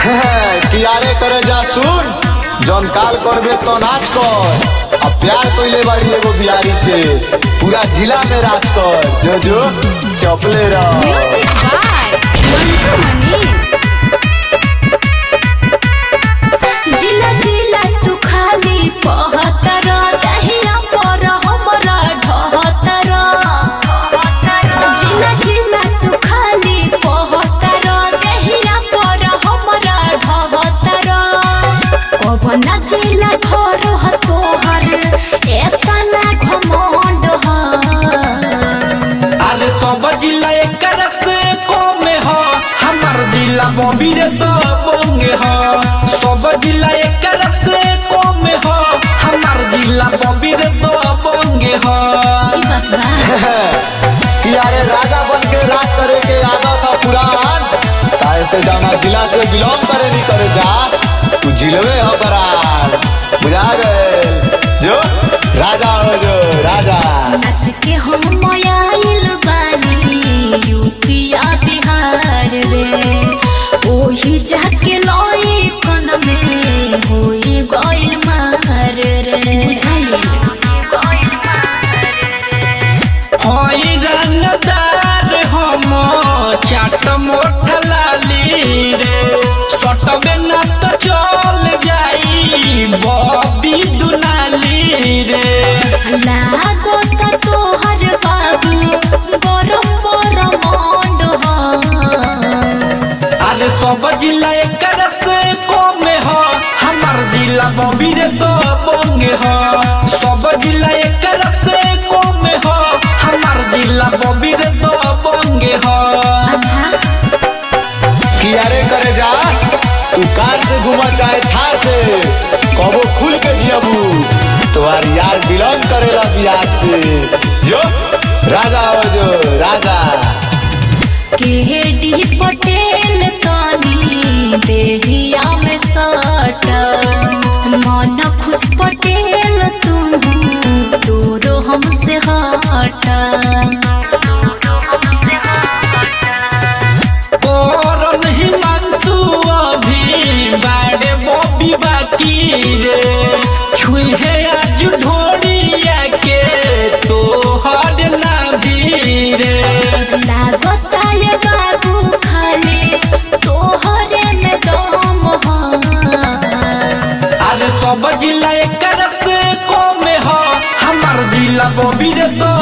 कियारे करे जा सुन जौन काल करबे तो नाच कर अब प्यार कइले बाड़ी एगो बिहारी से पूरा जिला में राज कर जो जो चपले रह म्यूजिक बाय मंटू मनी जिला जिला तू खाली कहतर दहिया पर हमरा ढहतर जिला जिला तू खाली कहतर दहिया पर हमरा ढहतर कवना जिला घर ह तोहर एतना घमंड ह अरे सब जिला एकर से कम ह हमार जिला बबीर तो बोंगे ह सब जिला एकर से कम ह हमार जिला बबीर तो बोंगे ह ई बात बा कियारे राजा बन के राज करे के आदत है पुरान ताए से जाना जिला से बिलोंग करे नहीं करे जा तू जिलवे हो बरान बुझा गए जो राजा हो जो राजा नाच के हम आइल बानी यूपिया बिहार रे ओही जाके लई कन में होई गइल मार रे हई रंगदार हम चाट मोठ लाली रे सटबे न तो चल जाई बबी दुनाली रे लागो त तोहर बाबू गरम गरम मंड अरे सब जिला एकर से कम ह हमार जिला बबीर तो बोंगे ह सब जिला एकर से कम ह हमार जिला बबीर तो बोंगे ह अच्छा कियारे करे जा तू कार से घुमा चाहे थार से कबो खुल के जियबू तुम्हार यार बिलोंग करेला बिहार से जो राजा हो जो राजा केडी पटेल तनी देहिया में सट मन खुश पटेल तुम दूरो हमसे हट करन हिमांशु अभी बाड़े बॉबी बाकी रे छुहे आज ढोड़िया के तोहर नाभी रे लागता ये बाबू खाली तोहरे में दम ह अरे सब जिला एकर से कम ह हमार जिला बबीर तो